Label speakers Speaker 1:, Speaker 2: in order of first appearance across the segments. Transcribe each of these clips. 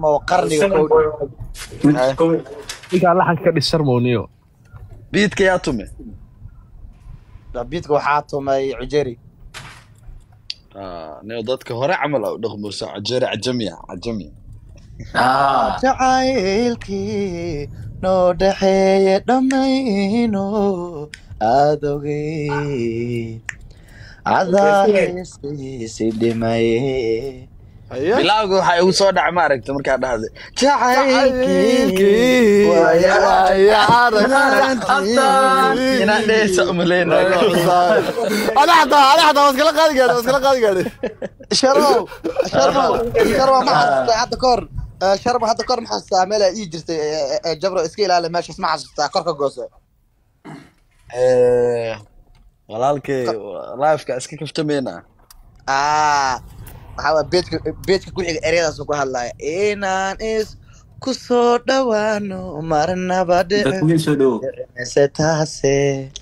Speaker 1: sharmo qarniga kowdhi
Speaker 2: ninkaan laxanka ka dhis sharmowniyo
Speaker 3: biidka yaa tume
Speaker 1: biidka waxaa tumay cujeri
Speaker 3: nio dadka hore camal a u dhaqmusa cajere cajamiya cajamiya
Speaker 1: jacaylkii noo dhaxeeye dhammayno aadogey cadaaysiisi dhimaye
Speaker 3: bilawga waxaa igu soo dhaca ma aragta markaa dhahday jacaylkii inaan dheheysa umaleynayo
Speaker 1: sharmow sharmow sharmow ma xasuustaa hadda kahor eh, sharmow hadda kahor ma xasuustaa meel ay ii jirtay eh, eh, jabro iska ilaali meeshaas ma xasuustaa kor ka gooso
Speaker 3: walaalkay lifeka iska kaftamayna
Speaker 1: ah waxaa waa beedka beedka ku xiga ereyadaas ku hadlaya inaan is ku soo dhawaano marnaba dhicise taase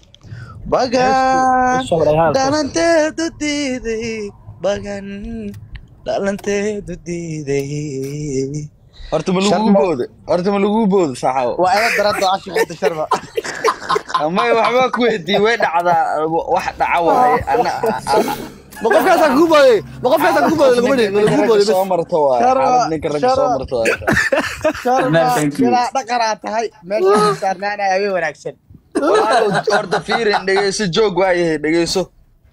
Speaker 1: bagan dhalanteedu diiday bagan dhalanteedu diiday
Speaker 3: horta ma lagu
Speaker 1: Sharmo.
Speaker 3: booda horta ma lagu booda saxaabo
Speaker 1: waa ila daranta ashixinta sharma
Speaker 3: may waxba ku weydiiye way dhacdaa wax dhaca waaye ana
Speaker 2: ma qofkaasaa kugu booday ma qofkaasaa kugu booday laguma dhihin lagu booday
Speaker 3: soo marto waaye
Speaker 1: Sharmo,
Speaker 3: xaalad ninka ragga soo
Speaker 1: Sharmo.
Speaker 3: marto waaye
Speaker 1: sharma
Speaker 4: thank you.
Speaker 1: ilaa dhaqanaa tahay meesha saarnaanaya habeen wanaagsan
Speaker 3: walaalow horta fiirin dhegeyso joog waayahay dhegeyso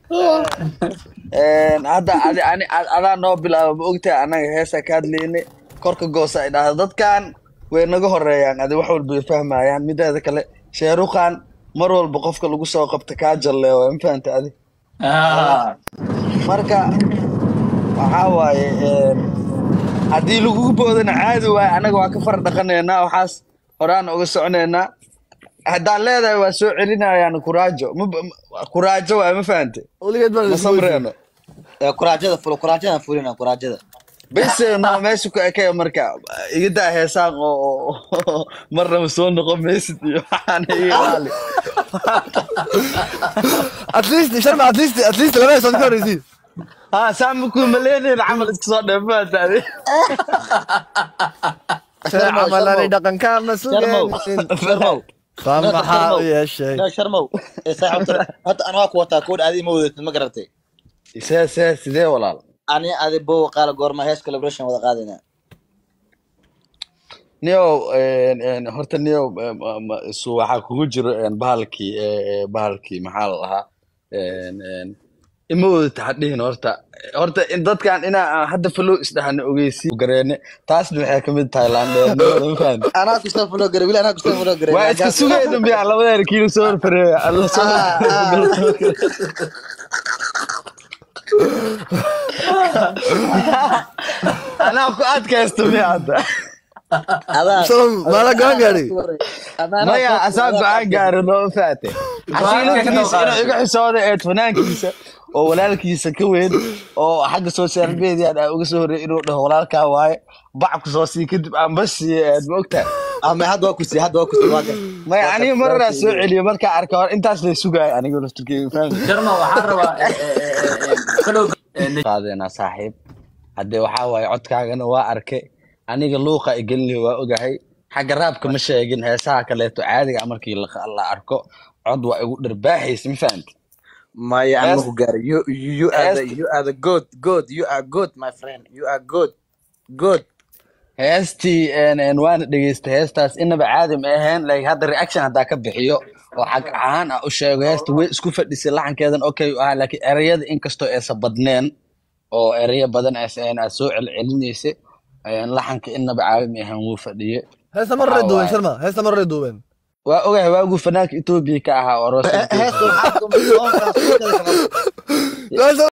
Speaker 3: Een, hadda adi- ani- ad- adaa noo bilaaba ma ogtahay annaga heesaa ka hadlayne korka goosa ay dhahda dadkan way naga horeeyaan adi wax walba way fahmayaan mideeda kale sheeruqan mar walba qofka lagu soo qabta kaa jalleeyo ma fahanta adi marka waxaa waaye een, haddii lagugu boodana caadi waaye annaga waa ka far dhaqanaynaa waxaas horaan uga soconaynaa haddaan leedahay waa soo celinayaan kuraajo Ma- ma- kuraajo waay ma fahante
Speaker 2: weligeed baan
Speaker 3: ma samreeno
Speaker 1: Eh, kuraajada ful kuraajada fulina kuraajada
Speaker 3: bese no meesha ku ekaya marka iga daa heesaan oo oo- marnaba soo noqon maysid iyo waxaan iga ilaali
Speaker 2: at least sharma at least at least laba heesood ka horreysiin
Speaker 3: ha saa makuu maleenayn camal iska soo dheef maataade
Speaker 2: camalani dhaqanka ma
Speaker 1: sharmow
Speaker 2: sugeen
Speaker 1: sharmow
Speaker 2: fa maxaa u yeeshay
Speaker 1: no sharmow Eh, saaxiibta horta anaa ku wataa koodh adi ma wadatid ma garatay
Speaker 3: see see sidee walaal
Speaker 1: ani adi bow qaala goorma hees calibration wada qaadayna
Speaker 3: nio horta nio su waxaa kugu jiro een, bahalkii ee, ee, bahalkii maxaa la dhahaa een, een, ima wadata hadhihin horta horta in dadkan inaa aan hadda falow isdhahana ogeysi gareene taasna waxay kamid tahay laandheernimada ma fahanti
Speaker 1: anaa kusoo fulo garay wili anaa kusoo fulo garay
Speaker 3: waa iska sugayna miya labadeena kiilo soo horfareeya alla soo anaa ku adkaysta miya hadda
Speaker 1: adaa
Speaker 2: shalom maala go'aan gaadhay
Speaker 3: maya asaa go-aan gaaro noo faate xasiilatigiisa inuu iga xisooda eed fanaankiisa oo walaalkiisa ka weyn oo xagga social media aa uga soo horreey inuu dhaho walaalkaa waaye bac ku soo sii kadib aan bas siiye eed ma ogtahay
Speaker 1: ama hadda waa kusi hadda waa kusi waa gar
Speaker 3: maya aniga mararaa soo celiyo markaa arka hor intaas lay sugaaya aniga laftirkeyga fahmi
Speaker 4: sharma waxaan rabaa eh, eh, eh, eh, kalow eh,
Speaker 3: qaadeenaa saaxiib haddee waxaa waaye codkaagana waa arkay aniga luuqa igelinay waa ogahay xagga raabka ma sheegin heesaha kaleeto caadiga markii la la arko cod waa igu dharbaaxaysa ma fahamti
Speaker 1: maya
Speaker 3: Yes.
Speaker 1: aniga ku gaaray you you are the
Speaker 3: Yes.
Speaker 1: you are the good good you are good my friend you are good good
Speaker 3: heestii een, een, waana dhegeystay heestaas inaba caadi ma ahayn like hadda reaction haddaa ka bixiyo oo xag ahaan ah u sheego heesta way isku fadhisay laxankeedan okay u ahaa laakiin ereyada inkastoo aysan badneen oo ereyo badan aysan ahayn aad soo celcelinaysay een, laxanka inaba caadi ma ahayn wuu fadhiyey
Speaker 2: heesta mar hore duuben sharma heesta mar hore duuben
Speaker 3: waa ogahay waaguu fanaanka etoobiya ka ahaa orosa
Speaker 1: heesta waxaa tumay